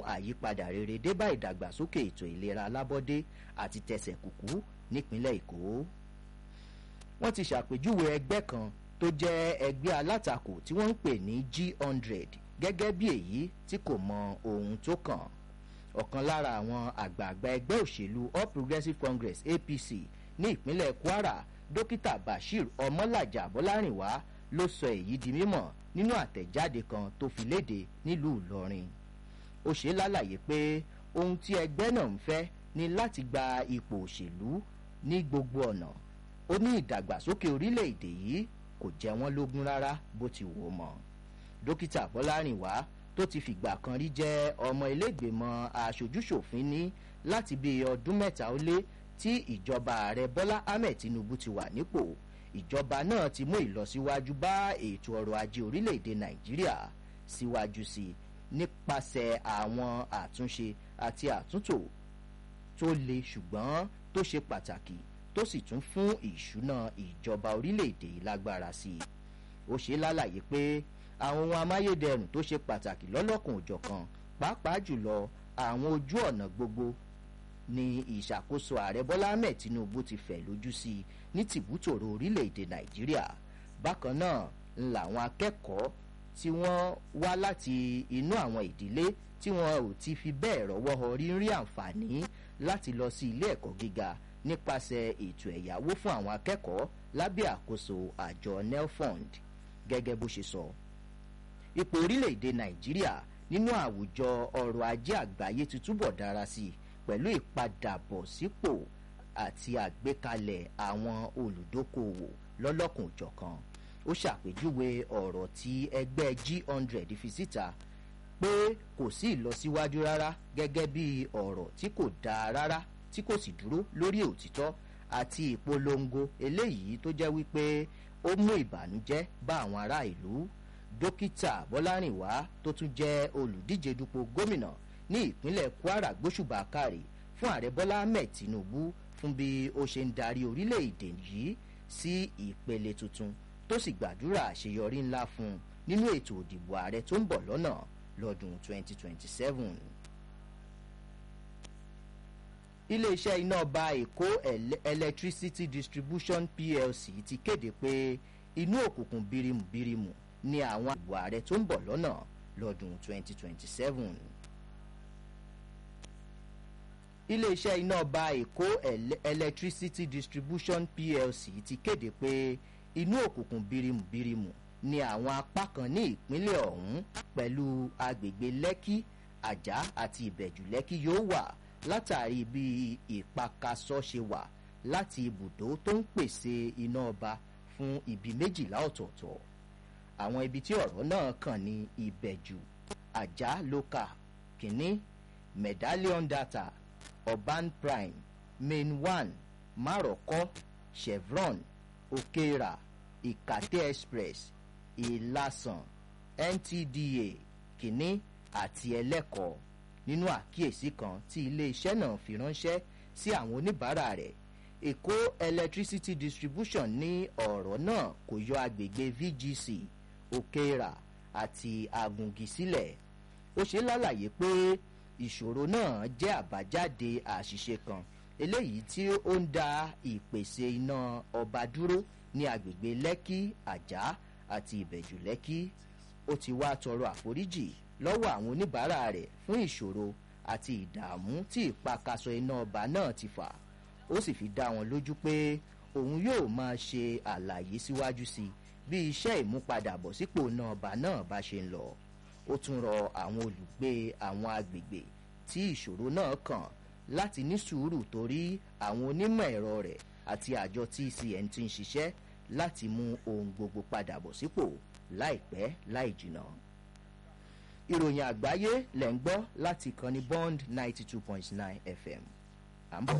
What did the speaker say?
àyípadà rere débá ìdàgbàsókè ètò ìlera alábọ́dé àti tẹsẹ̀ kùkú nípínlẹ̀ èkó wọ́n ti ṣàpèjúwe ẹgbẹ́ kan tó jẹ́ ẹgbẹ́ alátakò tí wọ́n ń pè ní g100 gẹ́gẹ́ bí èyí tí kò mọ ohun tó kàn ọ̀kan lára àwọn àgbààgbà ẹgbẹ́ òṣèlú all progressives congress apc ní ìpínlẹ̀ kwara dókítà bashir ọmọlàjà bọ́lárìnwá ló sọ èyí di mímọ̀ nínú àtẹ̀jáde kan tó fi léde nílùú ìlọrin ó ṣe lálàyé pé ohun tí ẹgbẹ́ náà ń fẹ́ ni láti gba ipò òṣèlú ní gbogbo ọ̀nà ó ní ìdàgbàsókè orílẹ̀-èdè yìí kò jẹ́ wọ́n lógún rárá bó ti wò ó mọ́ dókítà bọ́lárìnwá tó ti fìgbà kan rí jẹ́ ọmọ ilégbèmọ̀ aṣojúṣòfin ní láti bí ọdún mẹ́ta ó lé tí ìjọba ààrẹ bọ́lá ahmed tinubu ti wà nípò ìjọba náà ti mú ìlọsíwájú bá ètò ọrọ̀ ajé orílẹ̀-èdè nàìjíríà síwájú sí i nípasẹ̀ àwọn àtúnṣe àti àtúntò tó le ṣùgbọ́n tó ṣe pàtàkì tó sì tún fún ìṣúná ìjọba orílẹ̀-èdè yìí lágbára sí i ó ṣe lálàyé pé àwọn ohun amáyédẹrùn tó ṣe pàtàkì lọ́lọ́kan òjọ̀kan pàápàá jùlọ àwọn ojú ọ̀nà gbogbo ni ìṣàkóso ààrẹ bọ́lá ahmed tinubu ti fẹ̀ lójú sí i ní tìbútòrò orílẹ̀-èdè nàìjíríà bákan náà ń làwọn akẹ́kọ̀ọ́ tí wọ́n wá láti inú àwọn ìdílé tí wọn ò ti fi bẹ́ẹ̀ rọ́wọ́ họrí ń rí àǹfààní láti lọ sí ilé ẹ̀kọ́ gíga nípasẹ̀ ètò ẹ̀yáwó fún àwọn akẹ́kọ̀ọ́ lábẹ́ àkóso àjọ nelfund gẹ́gẹ́ bó ṣe sọ. ipò orílẹ̀-èdè nàìjíríà nínú àwùjọ ọrọ̀ ajé àgbáyé ti túbọ̀ dára sí i pẹ̀lú ìpadàbọ̀sípò àti àgbékalẹ̀ àwọn olùdókòwò lọ́lọ́kùn òjọ̀kan ó ṣàpèjúwe ọ̀rọ̀ tí ẹgbẹ́ g100 fi síta pé kò sí ìlọsíwájú rárá gẹ́gẹ́ bí ọ̀rọ̀ tí kò dáa rárá tí kò sì dúró lórí òtítọ́ àti ìpolongo eléyìí tó jẹ́ wípé ó mú ìbànújẹ́ bá àwọn ará ìlú dókítà bọ́lárìnwá tó tún jẹ́ olùdíje dupò gómìnà ní ìpínlẹ̀ kwara gbóṣùbà kárì fún ààrẹ bọ́lá ahmed tinubu fún bí ó ṣe ń darí orílẹ̀-èdè yìí sí ìpele tuntun tó sì gbàdúrà àṣeyọrí ńlá fún un nínú ètò òdìbò ààrẹ tó ń bọ̀ lọ́nà lọ́dún 2027. iléeṣẹ́ iná ọba èkó electricity distribution plc ti kéde pé inú òkùnkùn birimubirimu ni àwọn ìbò ààrẹ tó ń bọ̀ lọ́nà lọ́dún 2027. iléeṣẹ́ iná ọba èkó electricity distribution plc ti kéde pé inú òkùnkùn birimubirimu ni àwọn apá kan ní ìpínlẹ̀ ọ̀hún pẹ̀lú agbègbè lẹ́kì àjá àti ìbẹ̀jù lẹ́kì yóò wà látàrí bí ìpakasọ́ ṣe wà láti ibùdó tó ń pèsè iná ọba fún ibi méjìlá ọ̀tọ̀ọ̀tọ̀ àwọn ibi tí ọ̀rọ̀ náà kàn ní ìbẹ̀jù àjá local kìnní medallion data urban prime main one maroko chevron okera ìkàtẹ́ express ìlàsàn ntda kìnní àti ẹlẹ́kọ̀ọ́ nínú àkíyèsí kan tí iléeṣẹ́ náà fi ránṣẹ́ sí àwọn oníbàárà rẹ̀ èkó electricity distribution ní ọ̀rọ̀ náà kò yọ agbègbè vgc òkèèrà àti agungi sílẹ̀ ó ṣe lálàyé pé ìṣòro náà jẹ́ àbájáde àṣìṣe kan eléyìí tí ó ń da ìpèsè iná ọba dúró ní agbègbè lẹ́kì àjá àti ìbẹ̀jù lẹ́kì ó ti wá tọrọ àforíjì lọ́wọ́ àwọn oníbàárà rẹ̀ fún ìṣòro àti ìdààmú tí ìpakasọ iná ọba náà ti fà ó sì fi dá wọn lójú pé òun yóò máa ṣe àlàyé síwájú sí bí iṣẹ́ ìmúpadàbọ̀sípò iná ọba náà bá ṣe ń lọ ó tún rọ àwọn olùgbé àwọn agbègbè tí ìṣòro náà kàn láti ní sùúrù torí àwọn onímọ̀ ẹ̀rọ rẹ̀ àti àjọ tcn ti ń ṣiṣẹ́ láti mú ohun gbogbo padà bọ̀ sípò láìpẹ́ láì jìnnà. ìròyìn àgbáyé lẹ̀ ń gbọ́ láti ìkànnì bond ninety two point nine fm. à ń bọ̀.